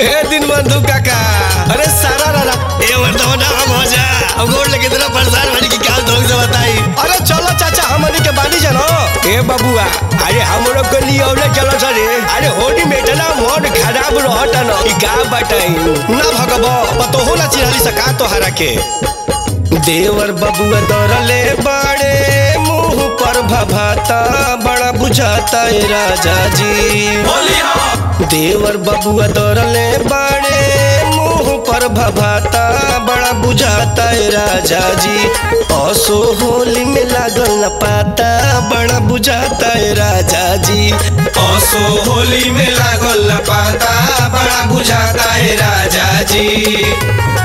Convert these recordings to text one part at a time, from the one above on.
ए दिन बंधु काका अरे सारा रारा ए वर्धवना हम हो जा अब गोड़ लेके तेरा परेशान वाली की क्या धोख से बताई अरे चलो चाचा हमनी के बानी जानो ए बबुआ अरे हम लोग के लिए औले चलो सरे अरे होली में इतना मोड खराब रहता न ई का बताई ना भगबो पतो ना चिन्हली सका तो हरा के देवर बबुआ दौड़ले बड़े मुंह पर भभाता बड़ा बुझाता ए राजा जी देवर बबुआ दौड़ले बड़े मुंह पर भभाता बड़ा बुझाता ए राजा जी असो होली में लागल न पाता बड़ा बुझाता ए राजा जी असो होली में लागल न पाता बड़ा बुझाता है राजा जी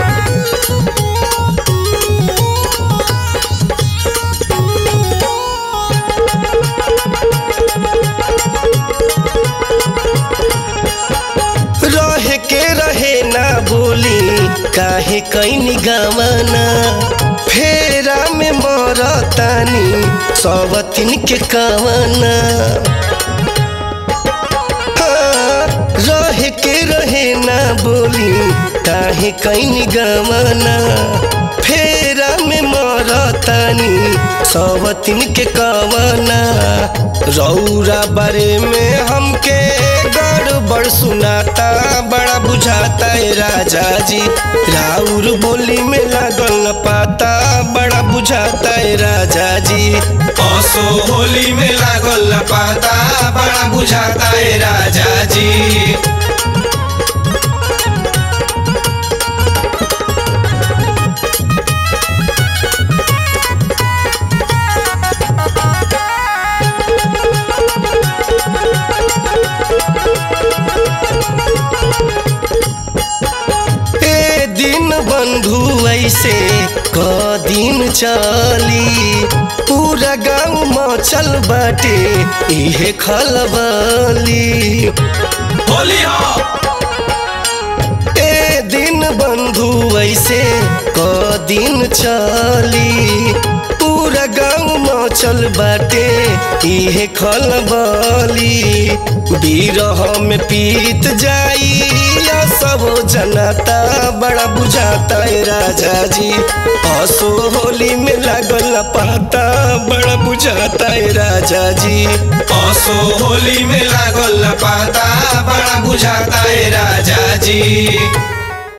रहे के रहे ना बोली काहे कैनी गवाना फेरा में मरतानी सवतिन के कवाना हाँ, रहे के रहे ना बोली काहे कैनी गवाना फेरा में मरतानी सवतिन के कवाना रौरा बारे में हमके गड़बड़ सुनाता बड़ा बुझाता है राजा जी राउर बोली में लागल न पाता बड़ा बुझाता है राजा जी असो होली में लागल न पाता बड़ा बुझाता है राजा जी ए दिन बंधु ऐसे क दिन चली पूरा गाँव मचल बाटे इहे खलबली होली हो ए दिन बंधु ऐसे क दिन चली पूरा गाँव मचल बाटे इहे खलबली बिरह में पीत जाई या सब जनता बड़ा बुझाता है राजा जी असो होली में लागल न पाता बड़ा बुझाता है राजा जी असो होली में लागल न पाता बड़ा बुझाता है राजा जी